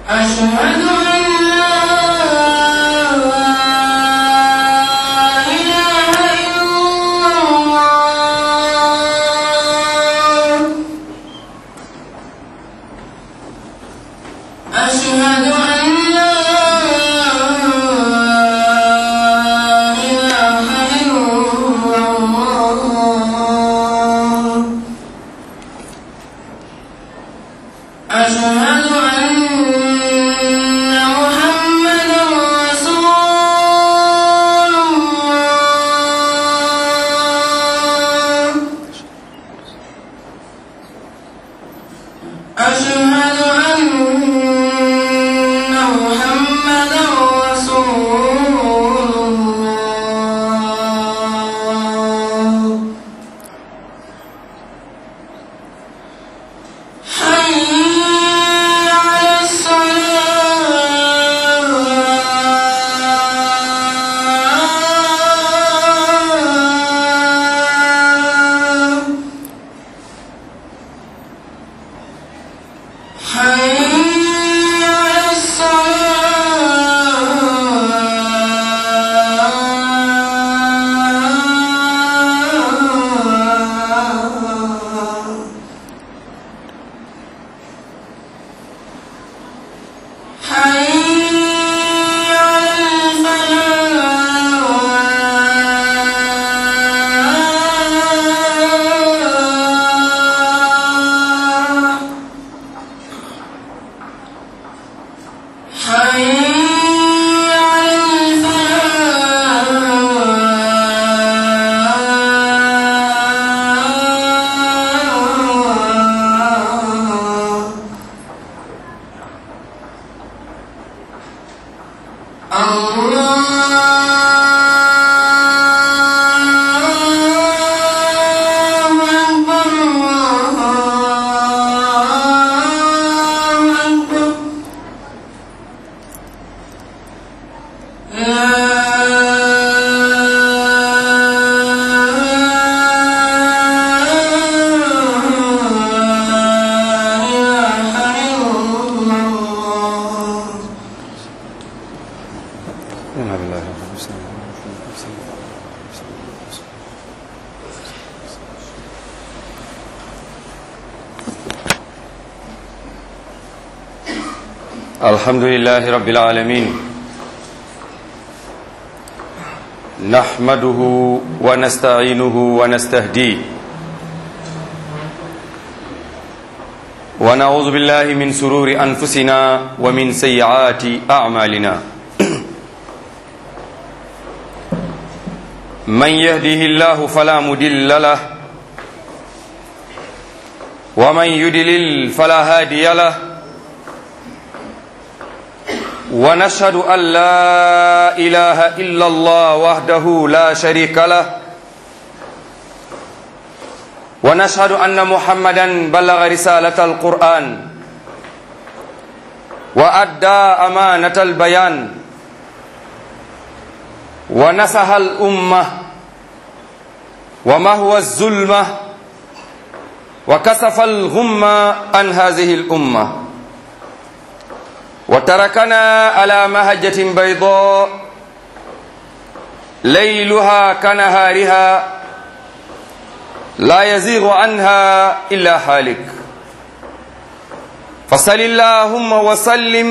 أشهد أن لا إله إلا الله أشهد أن لا إله إلا الله أشهد أن محمدا رسول الله أشهد أن محمدا رسول الله حي على الصلاة حي على الصلاة حي على الفلاح حي على الفلاح الله أكبر الله أكبر لا إله إلا الله إنا لله وإنا إليه راجعون. الحمد لله رب العالمين نحمده ونستعينه ونستهديه ونعوذ بالله من سرور أنفسنا ومن سيئات أعمالنا من يهده الله فلا مدل له ومن يدلل فلا هادي له ونشهد أن لا إله إلا الله وحده لا شريك له ونشهد أن محمدا بلغ رسالة القرآن وأدى أمانة البيان ونصح الأمة وما هو الظلمة وكسف الغمة عن هذه الأمة وتركنا على مهجة بيضاء ليلها كنهارها لا يزيغ عنها إلا حالك فصل اللهم وسلم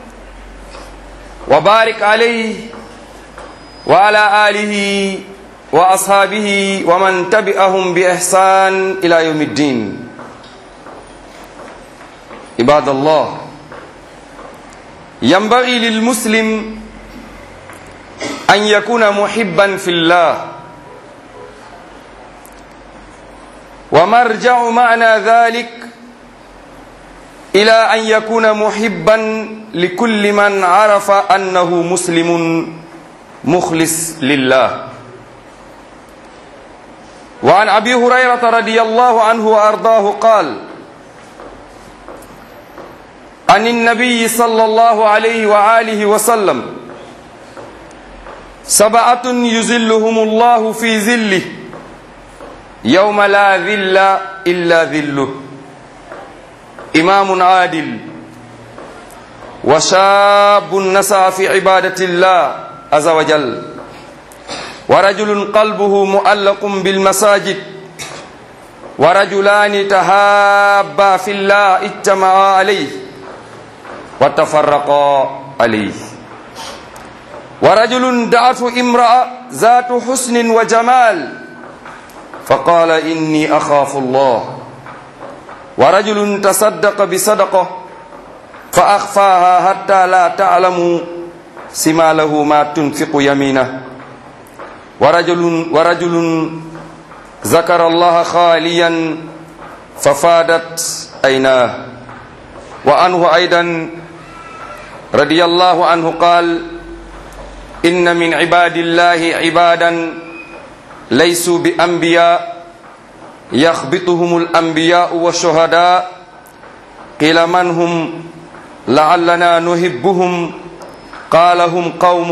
وبارك عليه وعلى آله وأصحابه ومن تبعهم بإحسان إلى يوم الدين عباد الله ينبغي للمسلم أن يكون محبا في الله ومرجع معنى ذلك إلى أن يكون محبا لكل من عرف أنه مسلم مخلص لله وعن أبي هريرة رضي الله عنه وأرضاه قال عن النبي صلى الله عليه وآله وسلم سبعة يزلهم الله في ذله يوم لا ذل إلا ذله إمام عادل وشاب نسى في عبادة الله عز وجل ورجل قلبه معلق بالمساجد ورجلان تهابا في الله اجتمعا عليه وتفرقا عليه ورجل دعته امرأة ذات حسن وجمال فقال إني أخاف الله ورجل تصدق بصدقة فأخفاها حتى لا تعلم سماله ما تنفق يمينه ورجل ورجل ذكر الله خاليا ففادت عيناه وعنه أيضا رضي الله عنه قال إن من عباد الله عبادا ليسوا بأنبياء يخبطهم الأنبياء والشهداء قيل من هم لعلنا نحبهم قال هم قوم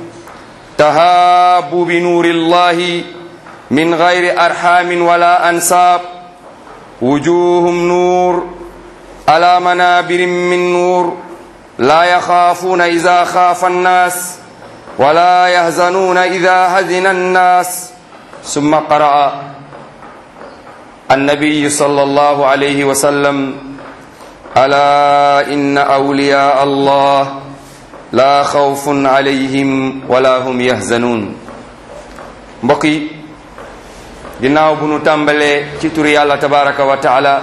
تهابوا بنور الله من غير أرحام ولا أنساب وجوههم نور على منابر من نور لا يخافون إذا خاف الناس ولا يهزنون إذا هزن الناس ثم قرأ النبي صلى الله عليه وسلم ألا إن أولياء الله لا خوف عليهم ولا هم يحزنون mbokk yi ginnaaw bu nu tàmbalee ci turi yàlla tabaraka wa taala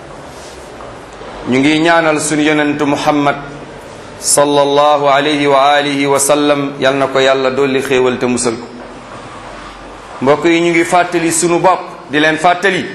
ñu ngi ñaanal sunu yonentu muhammad sallallahu alayhi wa alihi wa sallam yal na ko yàlla dolli xéewal te musal ko mbokk yi ñu ngi fàttali sunu bopp di leen fàttali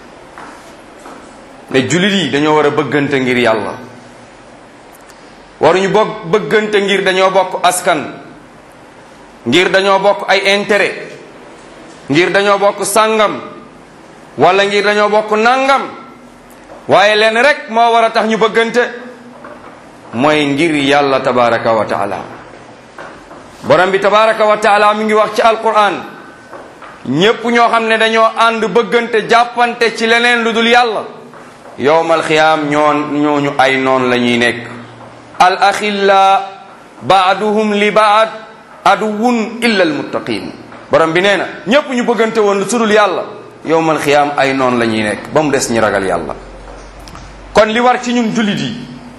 ne jullit yi dañoo war a bëggante ngir yàlla waruñu bokk bëggante ngir dañoo bokk askan ngir dañoo bokk ay intérêt ngir dañoo bokk sàngam wala ngir dañoo bokk nangam waaye leen rek moo war a tax ñu bëggante mooy ngir yàlla tabaraka wa taala borom bi tabaraka wa taala mi ngi wax ci alquran ñépp ñoo xam ne dañoo ànd bëggante jàppante ci leneen lu dul yàlla yowmal xiyaam ñoo ñooñu ay noon la ñuy nekk al axilla baaduhum li baad aduwun illa almuttaqin borom bi nee na ñépp ñu bëggante woon lu sudul yàlla yowmal xiyaam ay noon la ñuy nekk ba mu des ñi ragal yàlla kon li war ci ñun jullit yi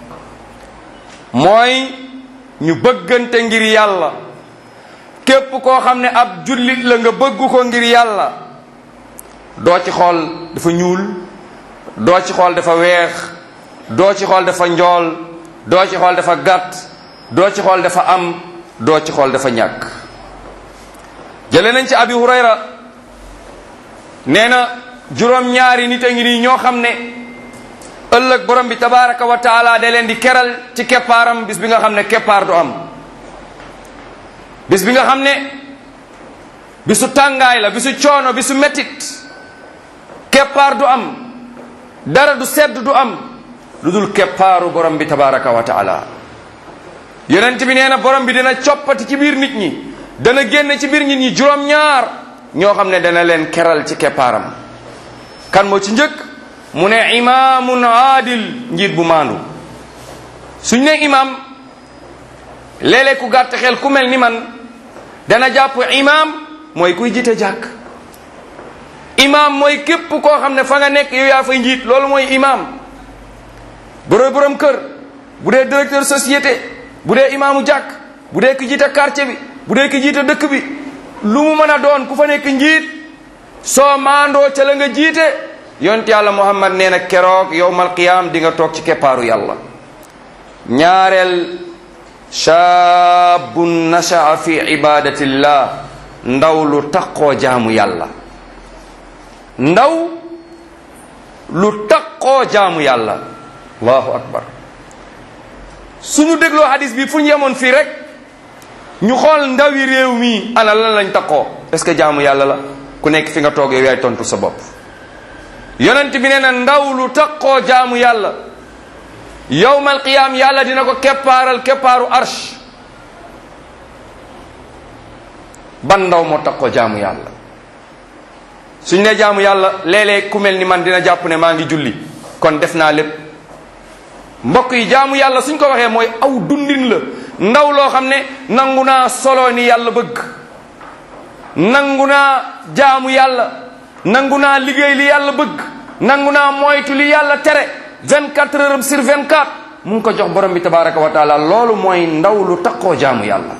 mooy ñu bëggante ngir yàlla képp koo xam ne ab jullit la nga bëgg ko ngir yàlla doo ci xool dafa ñuul doo ci xool dafa weex doo ci xool dafa njool doo ci xool dafa gàtt doo ci xool dafa am doo ci xool dafa ñàkk jële nañ ci abi hurayra nee na juróom-ñaari nit a ngi nii ñoo xam ne ëllëg borom bi tabaraka wa taala da leen di keral ci keppaaram bis bi nga xam ne keppaar du am bis bi nga xam ne bisu tàngaay la bisu coono bisu mettit keppaar du am dara du sedd du am lu dul keppaaru borom bi tabaraka wa taala yonent bi nee na borom bi dina coppati ci biir nit ñi dana génn ci biir nit ñi juróom-ñaar ñoo xam ne dana leen keral ci keppaaram kan moo ci njëkk mu ne imaamun aadil njiit bu maandu suñ ne imaam léeg-léeg ku gàtt xel ku mel ni man dana jàpp imaam mooy kuy jiite jàkk imaam mooy képp koo xam ne fa nga nekk yow yaa fay njiit loolu mooy imaam boroy borom kër bu dee directeur société bu dee imaamu jàkk bu dee ki jiite quartier bi bu dee ki jiite dëkk bi lu mu mën a doon ku fa nekk njiit soo maandoo ca la nga jiite yonent yàlla muhammad nee na keroog yowmal qiyaam di nga toog ci keppaaru yàlla ñaareel shaabun nashaa fi ibadatillah ndaw lu taqoo jaamu yàlla ndaw lu taqoo jaamu yàlla allahu akbar suñu dégloo hadis bi fu ñu yemoon fii rek ñu xool ndawi réew mi ana lan lañ taqoo est-ce que jaamu yàlla la ku nekk fi nga toog yow yaay tontu sa bopp yonent bi nee na ndaw lu taqoo jaamu yàlla yowmal qiyaam yàlla dina ko keppaaral keppaaru arsh ban ndaw moo taqoo jaamu yàlla suñ ne jaamu yàlla léeg-léeg ku mel ni man dina jàpp ne maa ngi julli kon def naa lépp mbokk yi jaamu yàlla suñ ko waxee mooy aw dundin la ndaw loo xam ne nangu naa solo ni yàlla bëgg nangu naa jaamu yàlla nangu naa liggéey li yàlla bëgg nangu naa moytu li yàlla tere 24 heures sur 24 mu ngi ko jox borom bi tabaraka wa taala loolu mooy ndaw lu taqoo jaamu yàlla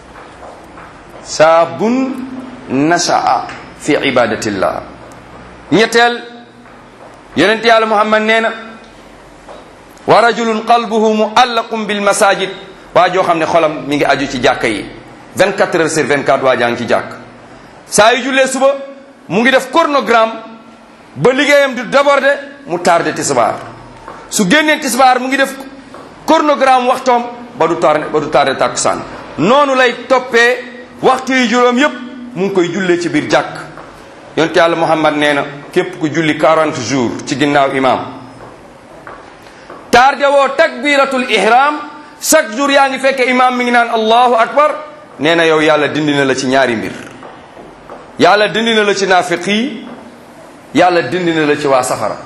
saabun nashaa fi ibadatillah ñetteel yonent yàlla muhammad nee na wa rajulun qalbuhu muallaqun bil masajid waa joo xam ne xolam mi ngi aju ci jàkka yi 24 heures sur 24 waa jaa ngi ci jàkk saa yu jullee suba mu ngi def chronogramme ba liggéeyam du débordé mu tardé tisbaar su génnee tisbaar mu ngi def chronogramme waxtoom ba du tardé ba du tardé tàkkusaan noonu lay toppee waxtu yi juróom yépp mu ngi koy jullee ci biir jàkk yonte yàlla muhammad nee na képp ku julli 40 jours ci ginnaaw imam tardé woo takbiratul ihram chaque jour yaa ngi fekke imam mi ngi naan allahu akbar nee na yow yàlla dindi na la ci ñaari mbir yàlla dindi na la ci naafiq yi yàlla dindi na la ci waa safara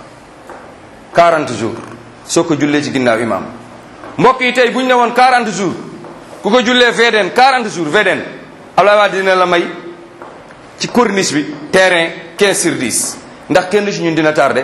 40 jours soo ko jullee ci ginnaaw imam mbokk yi tey bu ñu ne woon 40 jours ku ko jullee VDN 40 jours VDN Abdoulaye Wade dina la may ci corniche bi terrain 15 sur 10 ndax kenn ci ñun dina tardé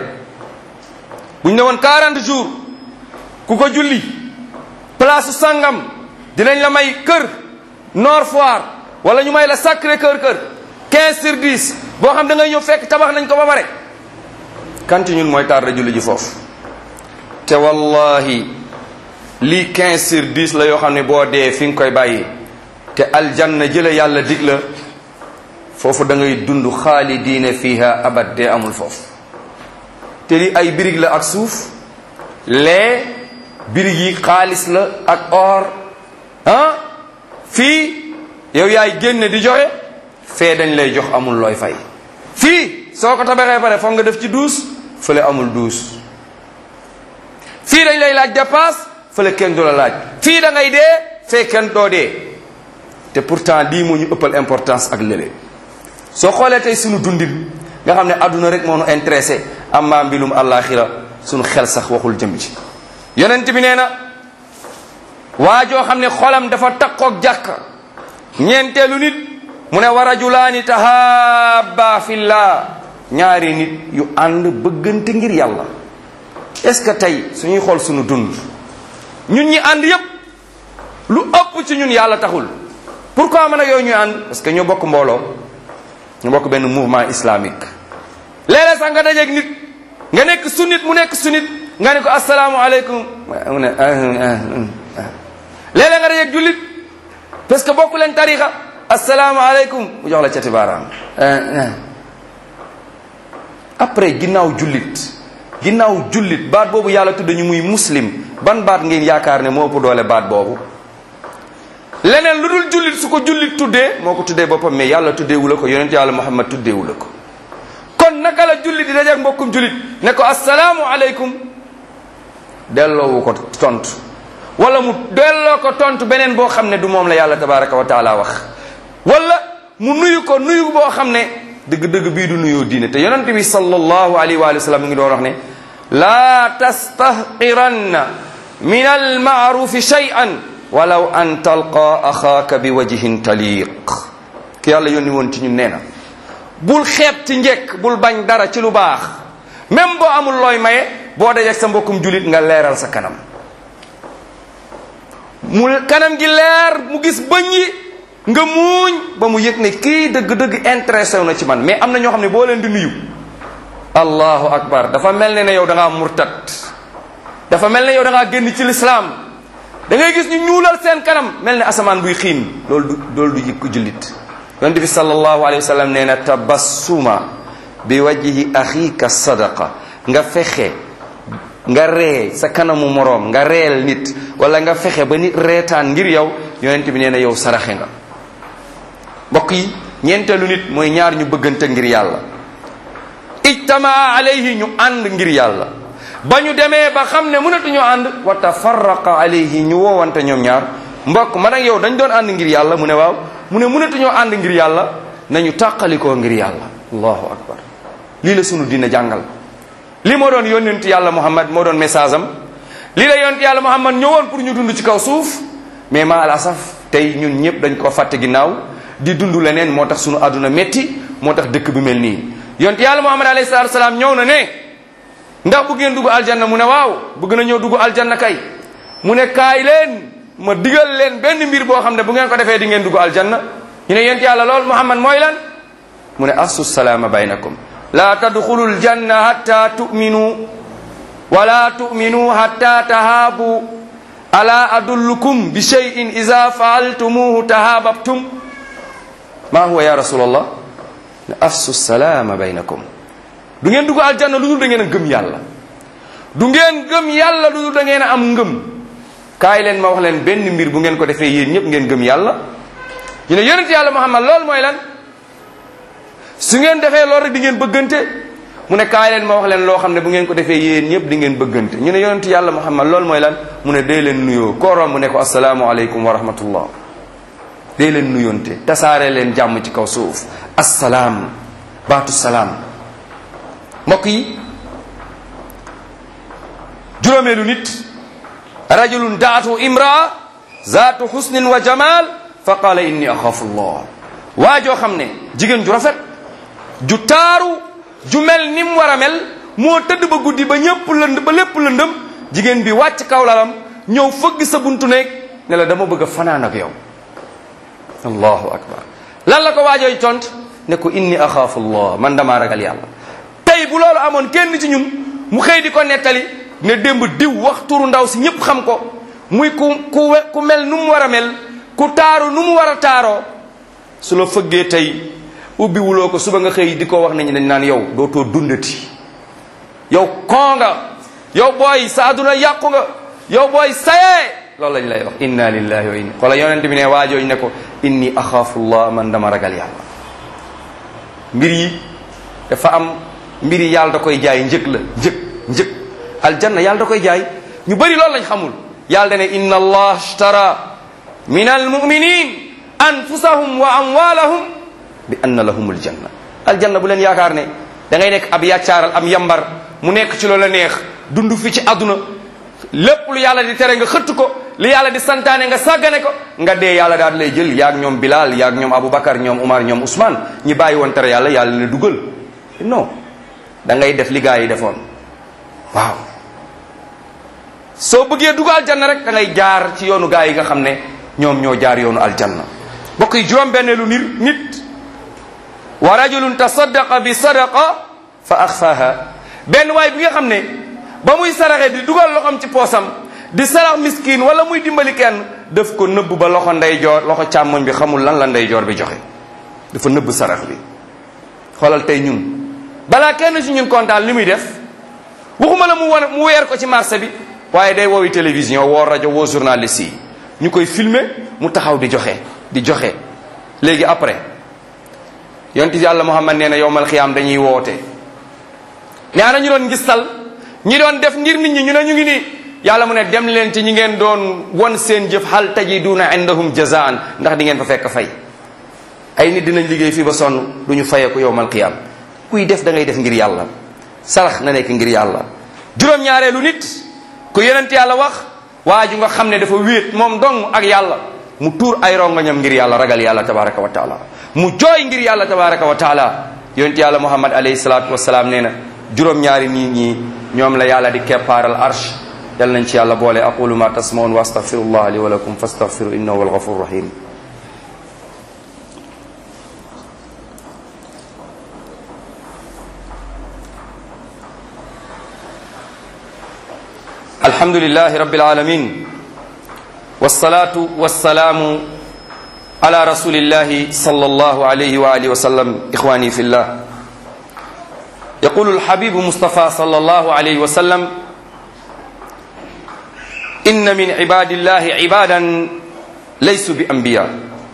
bu ñu ne woon 40 jours ku ko julli place sangam dinañ la may kër Nord Foire wala ñu may la Sacré Cœur kër 15 sur 10 boo xam da ngay ñëw fekk tabax nañ ko ba pare kan ci ñun mooy tardé julli ji foofu te wallahi lii 15 sur 10 la yoo xam ne boo dee fi nga koy bàyyi te aljanna jële yàlla dig la foofu da ngay dund xaalidiina fiha abad dee amul foofu te li ay birig la ak suuf lee birig yi xaalis la ak or ah fii yow yaay génne di joxe fee dañ lay jox amul looy fay fii soo ko tabaxee pare foog nga def ci duus fële amul duus fii dañ lay laaj dépasse fële kenn du la laaj fii da ngay dee fee kenn doo dee te pourtant lii moo ñu ëppal importance ak lële soo xoolee tey sunu dundin nga xam ne adduna rek moo nu intéressé amma mbilum àllaaxira sunu xel sax waxul jëm ci yonent bi nee na waa joo xam ne xolam dafa takkook jàkka ñeenteelu nit mu ne wa rajulaani tahaaba fillah ñaari nit yu ànd bëggante ngir yàlla est-ce que tey suñuy xool sunu dund ñun ñi ànd yépp lu ëpp ci ñun yàlla taxul pourquoi man ak yooyu ñuy ànd parce que ñoo bokk mbooloo ñu bokk benn mouvement islamique léeg-léeg sax nga dajeeg nit nga nekk sunnit mu nekk sunnit nga ne ko asalaamualeykum mu ne léeg-léeg nga dajeeg jullit parce que bokku leen tarixa asalaamualeykum mu jox la cati baaraam après ginnaaw jullit ginnaaw jullit baat boobu yàlla tudd ñu muy muslim ban baat ngeen yaakaar ne moo ëpp doole baat boobu leneen lu dul jullit su ko jullit tuddee moo ko tuddee boppam mais yàlla tuddeewu la ko yonent yàlla muhammad tuddeewu la ko kon naka la jullit di dajeek mbokkum jullit ne ko asalaamu aleykum delloowu ko tontu wala mu delloo ko tontu beneen boo xam ne du moom la yàlla tabaraka wa taala wax wala mu nuyu ko nuyu boo xam ne dëgg-dëgg bii du nuyoo diine te yonent bi sallallahu alayhi wa sallam mu ngi doon wax ne laa tastahqiranna min almaarufi shay'an walaw an talqa axaaka bi wajhin taliq ki yàlla yónni woon ci ñun nee na bul xeeb ci njekk bul bañ dara ci lu baax même boo amul looy maye boo dajeek sa mbokkum julit nga leeral sa kanam mu kanam gi leer mu gis bëñ yi nga muuñ ba mu yëg ne kii dëgg-dëgg intéressé na ci man mais am na ñoo xam ne boo leen di nuyu allahu akbar dafa mel ne ne yow da ngaa murtat dafa mel ne yow da ngaa génn ci lislaam da ngay gis ñu ñuulal seen kanam mel ne asamaan buy xiin loolu du loolu du yëg ko jullit yonent bi sallallahu alayhi wa sallam nee na tabassuma bi wajhi axiika sadaqa nga fexe nga ree sa kanamu moroom nga reel nit wala nga fexe ba nit reetaan ngir yow yonent bi nee na yow saraxe nga mbokk yi ñeenteelu nit mooy ñaar ñu bëggante ngir yàlla ijtamaa alayhi ñu ànd ngir yàlla ba ñu demee ba xam ne mënatuñoo ànd wa tafarraqa alayhi ñu woowante ñoom ñaar mbokk man ak yow dañ doon ànd ngir yàlla mu ne waaw mu ne mënatuñoo ànd ngir yàlla nañu tàqalikoo ngir yàlla allahu akbar lii la sunu dina jàngal li moo doon yónnentu yàlla muhammad moo doon message am lii la yonent yàlla muhammad ñëwoon pour ñu dund ci kaw suuf mais ma al asaf tey ñun ñëpp dañ ko fàtte ginnaaw di dund leneen moo tax sunu àdduna métti moo tax dëkk bi mel nii yonent yàlla muhammad alayhi salatu wasalaam ñëw na ne ndax bëgg ngeen dugg aljanna mu ne waaw bëgg na ñëw dugg aljanna kay mu ne kaay leen ma digal leen benn mbir boo xam ne bu ngeen ko defee di ngeen dugg aljanna ñu ne yonent yàlla lool muhammad mooy lan mu ne assu salaama baynakum la tadxulu aljanna hatta tu'minu wala tu'minu hatta tahaabu ala adullukum bi shay'in idha fa'altumuhu tahaababtum ma huwa ya rasulallah afsu salaama baynakum du ngeen dugg aljanna lu dul da ngeen a gëm yàlla du ngeen gëm yàlla lu dul da ngeen a am ngëm kaay leen ma wax leen benn mbir bu ngeen ko defee yéen ñëpp ngeen gëm yàlla ñu ne yonent yàlla muhammad loolu mooy lan su ngeen defee loolu rek di ngeen bëggante mu ne kaay leen ma wax leen loo xam ne bu ngeen ko defee yéen ñëpp di ngeen bëggante ñu ne yonent yàlla muhammad loolu mooy lan mu ne dee leen nuyoo kooroom mu ne ko asalaamu aleykum wa rahmatullah dee leen nuyoonte tasaare leen jàmm ci kaw suuf assalaam baatu salaam mbokk yi juróomeelu nit rajulun daatu imraa zaatu husnin wa jamal fa qaala inni axaafu llah waa joo xam ne jigéen ju rafet ju taaru ju mel ni mu war a mel moo tëdd ba guddi ba ñëpp lënd ba lépp lëndëm jigéen bi wàcc kaw lalam ñëw fëgg sa buntu néeg ne la dama bëgg a fanaan ak yow allahu akbar lan la ko waajooy tont ne ko inni axaafu llah man damaa ragal yàlla tey bu loolu amoon kenn ci ñun mu xëy di ko nettali ne démb diw wax turu ndaw si ñëpp xam ko muy ku ku ku mel nu mu war a mel ku taaru nu mu war a taaroo su la fëggee tey ubbi wuloo ko suba nga xëy di ko wax nañu dañ naan yow dootoo dundati yow koo nga yow booy sa aduna yàqu nga yow booy sayee loolu lañ lay wax inna lillahi wa inna xoola yonent bi ne waajooñ ne ko inni axaafu llah man dama ragal yàlla mbir yi dafa am mbir yi yàlla da koy jaay njëg la njëg njëg aljanna yàlla da koy jaay ñu bëri loolu lañ xamul yàlla da ne inna allah ashtara min almuminin anfusahum wa amwalahum bi anna lahum aljanna aljanna bu leen yaakaar ne da ngay nekk ab yàccaaral am yambar mu nekk ci loola neex dund fi ci àdduna lépp lu yàlla di tere nga xëtt ko li yàlla di santaane nga sàggane ko nga dee yàlla daal lay jël yaag ñoom Bilal yaag ñoom Aboubacar ñoom Umar ñoom Ousmane ñi bàyyi woon tere yàlla yàlla ne dugal non da ngay def li gaa yi defoon waaw soo bëggee dugg aljanna rek da ngay jaar ci yoonu gaa yi nga xam ne ñoom ñoo jaar yoonu aljanna mbokk yi juróom benneelu nir nit wa rajulun tasaddaqa bi sadaqa fa axfaha benn waay bi nga xam ne ba muy saraxe di dugal loxoom ci poosam di sarax miskin wala muy dimbali kenn daf ko nëbb ba loxo ndeyjoor loxo càmmoñ bi xamul lan la ndeyjoor bi joxe dafa nëbb sarax bi xoolal tey ñun balaa kenn ci ñun kontaan li muy def waxuma la mu wan mu weer ko ci marché bi waaye day woowi télévision woo rajo woo journaliste yi ñu koy filmer mu taxaw di joxe di joxe léegi après yonti yàlla Muhammad nee na yowmal xiyaam dañuy woote nee na ñu doon ngistal ñi doon def ngir nit ñi ñu ne ñu ngi nii yàlla mu ne dem leen ci ñi ngeen doon won seen jëf hal tajiduna indahum jazaan ndax di ngeen fa fekk fay ay nit dinañ liggéey fii ba sonn du ñu fayeeku yowmal xiyaam kuy def da ngay def ngir yàlla sarax na nekk ngir yàlla juróom-ñaareelu nit ku yonent yàlla wax waa ju nga xam ne dafa wéet moom dong ak yàlla mu tuur ay rongoñam ngir yàlla ragal yàlla tabaraka wa taala mu jooy ngir yàlla tabaraka wa taala yonent yàlla muhammad alayhi salatu wasalaam nee na juróom-ñaari nit ñi ñoom la yàlla di keppaaral arsh yal nañ ci yàlla boole aqulu ma tasmaun wa astaghfirullah li wa lakum fastaghfiru innahu huwal ghafur rahim الحمد لله رب العالمين والصلاة والسلام على رسول الله صلى الله عليه وآله وسلم إخواني في الله يقول الحبيب مصطفى صلى الله عليه وسلم إن من عباد الله عبادا ليسوا بأنبياء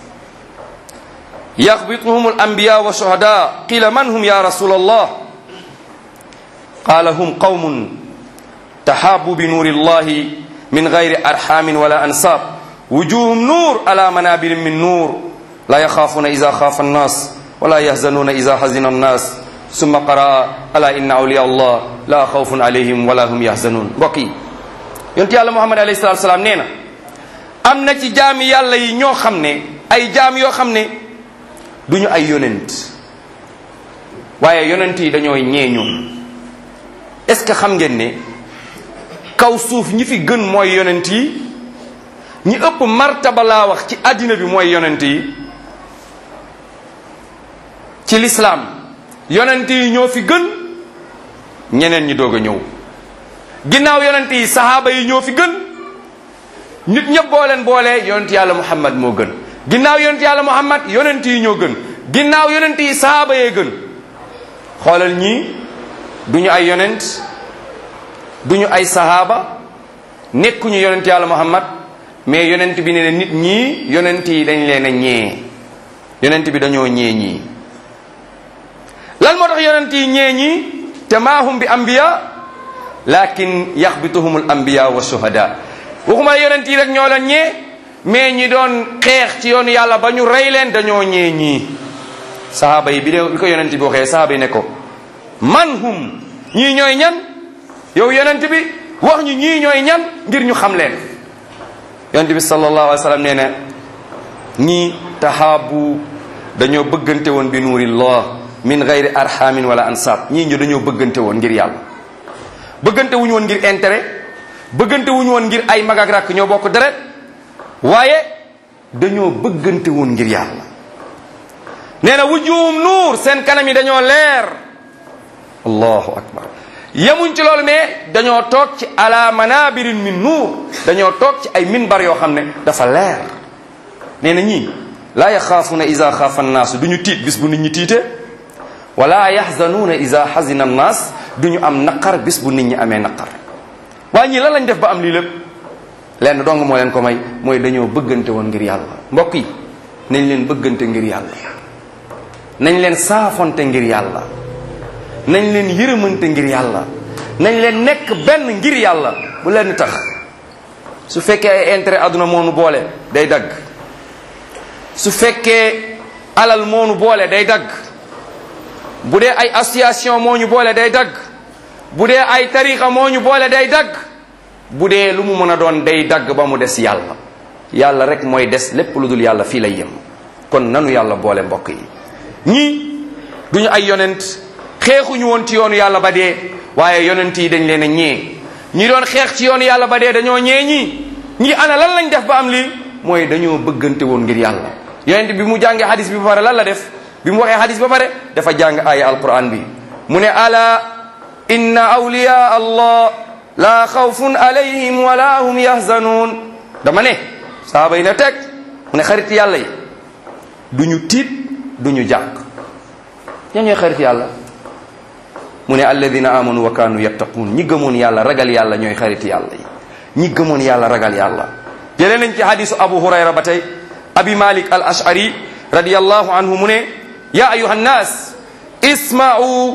يغبطهم الأنبياء والشهداء قيل من هم يا رسول الله قال هم قوم تحابوا بنور الله من غير أرحام ولا أنساب وجوههم نور على منابر من نور لا يخافون إذا خاف الناس ولا يحزنون إذا حزن الناس ثم قرأ ألا إن أولياء الله لا خوف عليهم ولا هم يحزنون بقي yonent yàlla muhammad alayhi salatu salaam nee na am na ci jaami yàlla yi ñoo xam ne ay jaam yoo xam ne duñu ay yonent waaye yonent yi dañoo ñeeñu est-ce que xam ngeen ne kaw suuf ñi fi gën mooy yonent yi ñi ëpp martaba laa wax ci àddina bi mooy yonent yi ci lislaam yonent yi ñoo fi gën ñeneen ñi doog a ñëw ginnaaw yonent yi sahaaba yi ñoo fi gën nit ñëpp boo leen boolee yonent yàlla muhammad moo gën ginnaaw yonent yàlla muhammad yonent yi ñoo gën ginnaaw yonent yi sahaaba yee gën xoolal ñii duñu ay yonent duñu ay sahaaba nekkuñu yonent yàlla muhammad mais yonent bi ne nit ñii yonent yi dañ leen a ñee yonent bi dañoo ñee ñii lan moo tax yonent yi ñee ñii te maahum bi ambiya lakin yaxbituhum al anbiya wa shuhada waxuma yonent yi rek ñoo leen ñee mais ñi doon xeex ci yoonu yàlla ba ñu rey leen dañoo ñee ñii sahaaba yi bi de bi ko yonent bi waxee sahaaba yi ne ko man hum ñii ñooy ñan yow yonent bi wax ñu ñii ñooy ñan ngir ñu xam leen yonent bi sallallahu alayhi wa sallam nee na ñii tahaabu dañoo bëggante woon bi nuurillah min gayri arhamin wala ansab ñii ñu dañoo bëggante woon ngir yàlla bëggante wuñu woon ngir intérêt bëggante wuñu woon ngir ay mag ak rakk ñoo bokk deret waaye dañoo bëggante woon ngir yàlla nee na wujuhum nuur seen kanam yi dañoo leer allahu akbar yemuñ ci loolu mais dañoo toog ci ala manabirin min nuur dañoo toog ci ay minbar yoo xam ne dafa leer nee na ñii laa yaxaafuuna ida xaafa annaasu du ñu tiit bis bu nit ñi tiite wala yaxzanuuna ida xazina annaas du ñu am naqar bis bu nit ñi amee naqar waaye ñii lan lañ def ba am lii lépp lenn dong moo leen ko may mooy dañoo bëggante woon ngir yàlla mbokk yi nañ leen bëggante ngir yàlla nañ leen saafonte ngir yàlla nañ leen yërëmante ngir yàlla nañ leen nekk benn ngir yàlla bu leen tax su fekkee ay intérêt àdduna moonu boole day dagg su fekkee alal moonu boole day dagg bu dee ay association moo ñu boole day dagg bu dee ay tarixa moo ñu boole day dagg bu dee lu mu mën a doon day dagg ba mu des yàlla yàlla rek mooy des lépp lu dul yàlla fii lay yem kon nanu yàlla boole mbokk yi ñii duñu ay yonent xeexuñu woon ci yoonu yàlla ba dee waaye yonent yi dañ leen a ñee ñi doon xeex ci yoonu yàlla ba dee dañoo ñee ñii ñi ana lan lañ def ba am lii mooy dañoo bëggante woon ngir yàlla yonent bi mu jàngee hadis bi ba pare lan la def bi mu waxee hadis ba pare dafa jàng aaya alquran bi mu ne ala inna awliya allah la xawfun alayhim wala hum yahzanuun dama ne saaba yi na teg mu ne xarit yàlla yi duñu tiit duñu jàq ña ñooy xarit yàlla mu ne alladina amanu wa kaanu yattaquun ñi gëmoon yàlla ragal yàlla ñooy xarit yàlla yi ñi gëmoon yàlla ragal yàlla jëlee nañ ci hadisu abu hurayra ba tey abi malik al ashari radiyallahu anhu mu ne ya ayuha nnas isma'u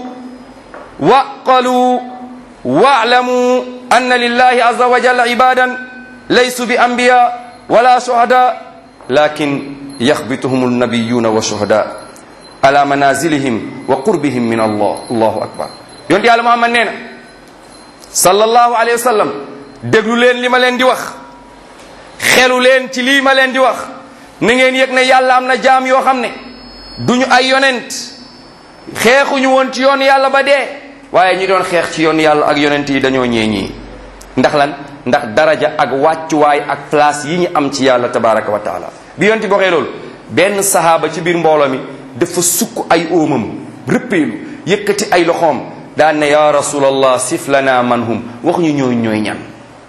waqalu wa'lamu anna lillahi azza wa jalla ibadan laysu bi anbiya wala shuhada lakin yaxbituhum alnabiyuna wa shuhada ala manazilihim wa qurbihim min allah allahu akbar yonte yàlla muhammad nee na sallallahu alayhi wa sallam déglu leen li ma leen di wax xelu leen ci lii ma leen di wax na ngeen yëg ne yàlla am na jaam yoo xam ne duñu ay yonent xeexuñu woon ci yoon yàlla ba dee waaye ñi doon xeex ci yoon yàlla ak yonent yi dañoo ñee ñii ndax lan ndax daraja ak wàccuwaay ak place yi ñu am ci yàlla tabaraka wa taala bi yonent bi waxee loolu benn sahaaba ci biir mbooloo mi dafa sukk ay óomam rëppeelu yëkkati ay loxoom daan ne ya rasulallah sif lana man hum wax ñu ñooy ñooy ñan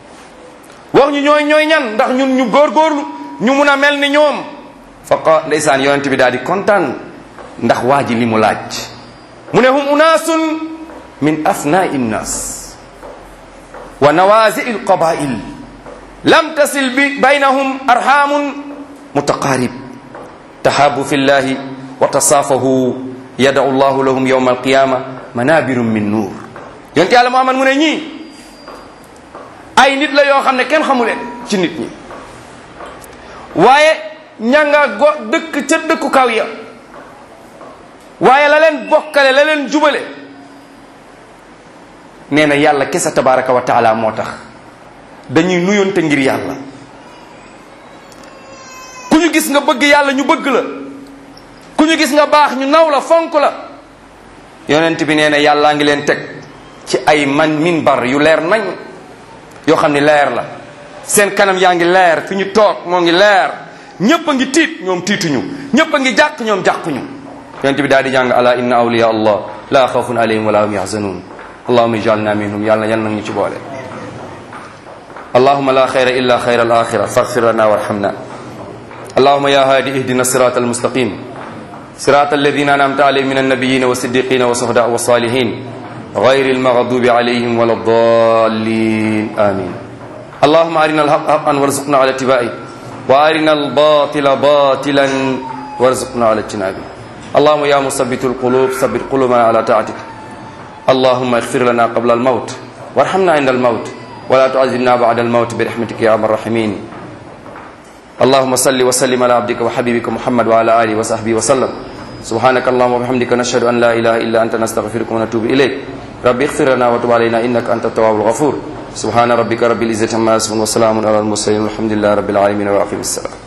wax ñu ñooy ñooy ñan ndax ñun ñu góorgóorlu ñu mun a mel ni ñoom faqa ndeysaan yonent bi daal di kontaan ndax waa ji li mu laaj mu ne hum unaasun min afnaai nnas wa nawazi il qabail lam tasil bi baynahum arhamun mutaqarib tahabu fi llahi wa tasaafahu yadau llahu lahum yawma alqiyama manabirum min nuur yonte yàlla muhammad mu ne ñii ay nit la yoo xam ne kenn xamu leen ci nit ñi waaye ña nga go dëkk ca dëkku kaw ya waaye la leen bokkale la leen jubale nee na yàlla kese tabaraka wa taala moo tax dañuy nuyonte ngir yàlla ku ñu gis nga bëgg yàlla ñu bëgg la ku ñu gis nga baax ñu naw la fonk la yonent bi nee na yàllaa ngi leen teg ci ay man minbar yu leer nañ yoo xam ne leer la seen kanam yaa ngi leer fi ñu toog moo ngi leer ñépp a ngi tiit ñoom tiituñu ñépp a ngi jàq ñoom jàquñu yonent bi daal di jàng ala inna awliya allah la xawfun alayhim wala hum yahzanun allahuma ijalna minhum yàlla yal nag ñu ci boole allahuma la xayra illa xayra al axira faghfir lana warhamna allahuma ya hadi ihdina sirata almustaqim sirata alladina anamta alayhim min annabiyina والصديقين والشهداء والصالحين غير المغضوب عليهم ولا الضالين آمين اللهم أرنا الحق حقا وارزقنا على اتباعه وأرنا الباطل باطلا وارزقنا على اجتنابه اللهم يا مثبت القلوب ثبت قلوبنا على طاعتك اللهم اغفر لنا قبل الموت وارحمنا عند الموت ولا تعذبنا بعد الموت برحمتك يا ارحم الراحمين اللهم صل وسلم على عبدك وحبيبك محمد وعلى اله وصحبه وسلم سبحانك اللهم وبحمدك نشهد ان لا اله الا انت نستغفرك ونتوب اليك ربي اغفر لنا وتب علينا انك انت التواب الغفور سبحان ربك رب العزه عما يصفون وسلام على المرسلين والحمد لله رب العالمين واقم السلام